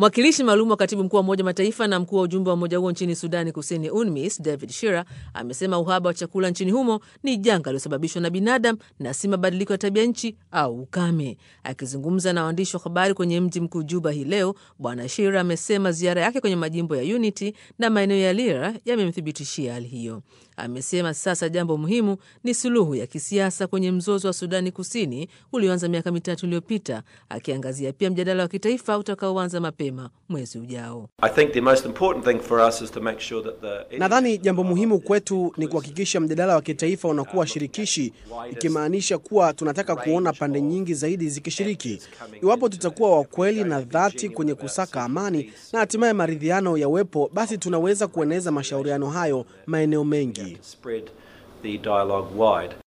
Mwakilishi maalum wa katibu mkuu wa Umoja Mataifa na mkuu wa ujumbe wa umoja huo nchini Sudani Kusini, UNMISS, David Shira amesema uhaba wa chakula nchini humo ni janga lililosababishwa na binadamu na si mabadiliko ya tabia nchi au ukame. Akizungumza na waandishi wa habari kwenye mji mkuu Juba hii leo, Bwana Shira amesema ziara yake kwenye majimbo ya Unity na maeneo ya Lira yamemthibitishia hali hiyo. Amesema sasa jambo muhimu ni suluhu ya kisiasa kwenye mzozo wa Sudani Kusini ulioanza miaka mitatu iliyopita, akiangazia pia mjadala wa kitaifa utakaoanza mapema mwezi ujao. Nadhani jambo muhimu kwetu ni kuhakikisha mjadala wa kitaifa unakuwa shirikishi, ikimaanisha kuwa tunataka kuona pande nyingi zaidi zikishiriki. Iwapo tutakuwa wa kweli na dhati kwenye kusaka amani na hatimaye maridhiano yawepo, basi tunaweza kueneza mashauriano hayo maeneo mengi.